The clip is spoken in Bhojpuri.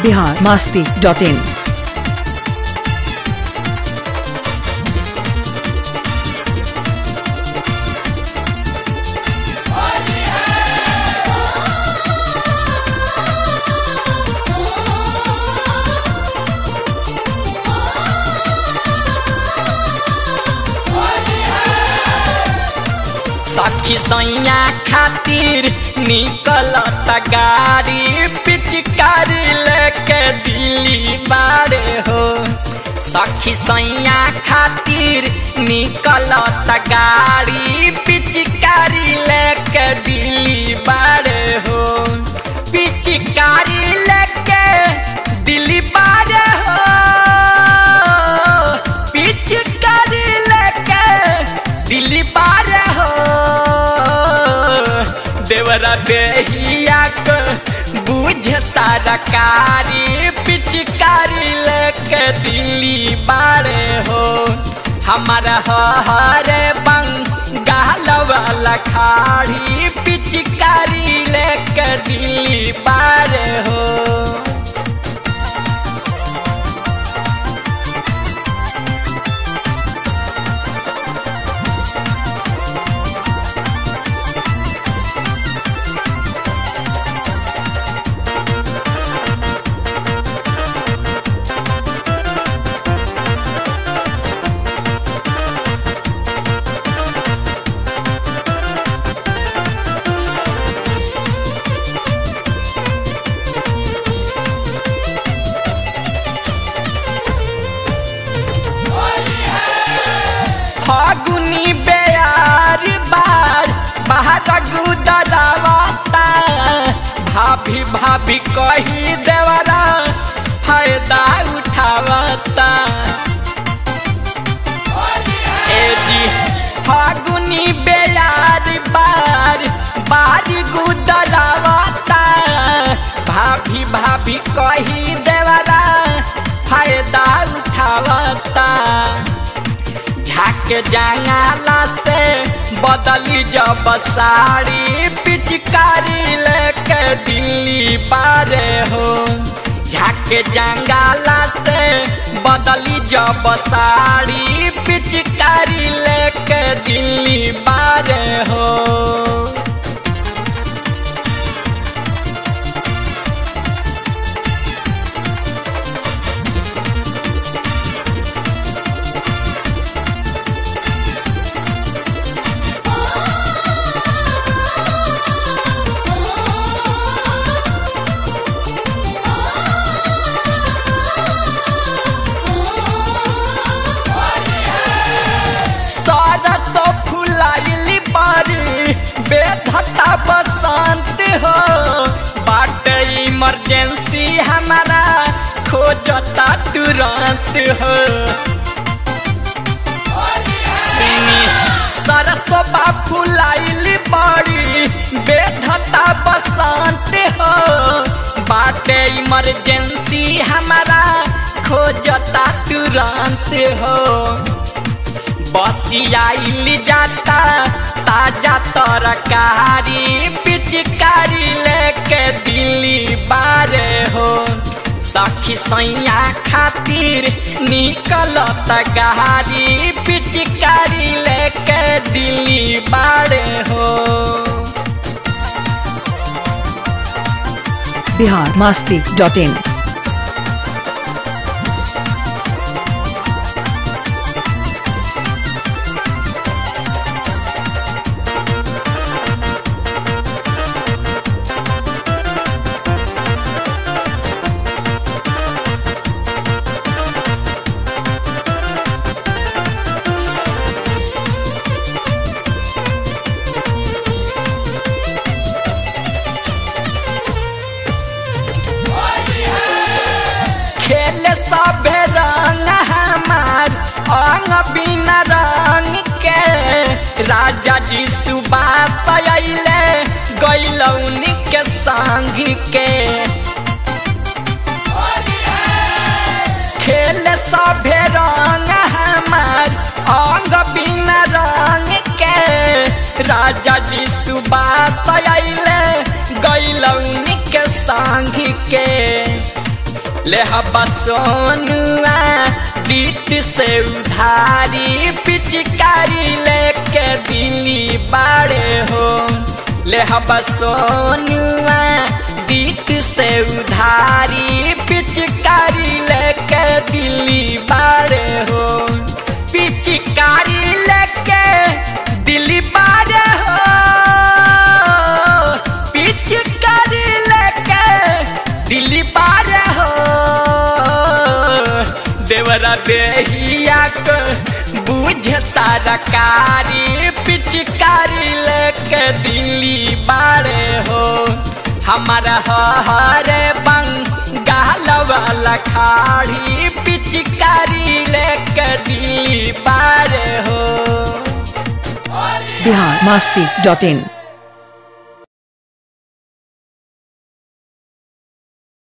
बिहार मास्ती डॉट इन सखी सैया खातिर निकलत गाड़ी पिचकारी लेके दिल्ली बारे हो सखी सैया खातिर निकलत गाड़ी पिचकारी लेके दिल्ली बारे हो पिचकारी लेके दिल्ली बारे हो पिचकारी लेके दिल्ली बारे हो देवरा देहिया को बुझ सारा कारी पिचकारी लेके दिल्ली बारे हो हमारा हरे बंगाल वाला खाड़ी पिचकारी लेके दिल्ली बारे हो फागुनी बेयार बार बाहर गुदरावता भाभी भाभी कही देवरा फायदा उठावता ए जी फागुनी बेयार बार बार गुदरावता भाभी भाभी कही देवरा फायदा उठावता झाक जंगाला से बदली जब साड़ी पिचकारी लेके दिल्ली पारे हो झाक जंगाला से बदली जब साड़ी पिचकारी लेके दिल्ली पारे हो सरस फुलाइली बारी बेधता बसंत हो बाटे इमरजेंसी हमारा खोजता तुरंत हो सिनी सरसोबा फुलाइली बारी बेधता बसंत हो बाटे इमरजेंसी हमारा खोजता तुरंत हो बसियाइल जाता ताजा तरकारी पिचकारी लेके दिल्ली बारे हो सखी सैया खातिर निकलत गहारी पिचकारी लेके दिल्ली बारे हो बिहार मास्ती डॉट इन खेल सब रंग हमार अंग बिना रंग के राजा जी सुबास अइले गैलौनी के संग के खेल सब रंग हमार अंग बिना रंग के राजा जी सुबास अइले गैलौनी के संग के ले हबा सोनुआ दीत से उधारी पिचकारी लेके दिल्ली बाड़े हो ले हबा सोनुआ दीत से उधारी पिचकारी लेके दिल्ली बाड़े हो पिचकारी लेके दिल्ली बाड़े हो पिचकारी लेके दिल्ली बाड़े हो देवरा बेहिया को बुझ सारा कारी पिचकारी लेके दिल्ली बाड़े हो हमारा हरे बंगाल वाला खाड़ी पिचकारी लेके दिल्ली बाड़े हो बिहार मस्ती डॉट इन